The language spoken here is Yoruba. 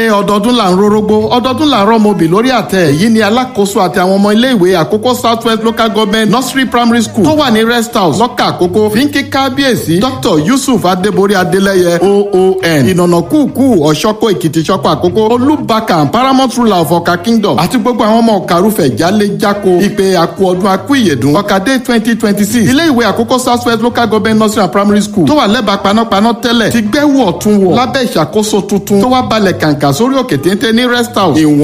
ọdọọdún là ń rorógbó ọdọọdún là ń rọmọbì lórí àtẹ yìí ni alákòóso àti àwọn ọmọ iléèwé àkókò south west local government nursery primary school tó wà ní rest house lọ́kà àkókò fi ń kí kábíyèsí dr yusuf adébórí adélẹ́yẹ oon ìnànà kúùkù ọ̀ṣọ́kọ̀ èkìtì ṣọ́kọ̀ àkókò olúbakàn paramount ruler of ọ̀ka kingdom àti gbogbo àwọn ọmọ ọ̀kàrúfẹ̀ jálé jáko ìpè àkú ọdún akú ìyèdùn ọ̀kadé twenty twenty six ilé ìwé àkókò south west local government nursery and primary school tó wà lẹ́bàá panápaná tẹ́lẹ̀ ti gbẹ́wò ọ̀tún wọ̀ lábẹ́ ìṣàkóso tuntun tó wá balẹ̀ kàǹkà sórí òkè téńté ní rest house ìwọ̀n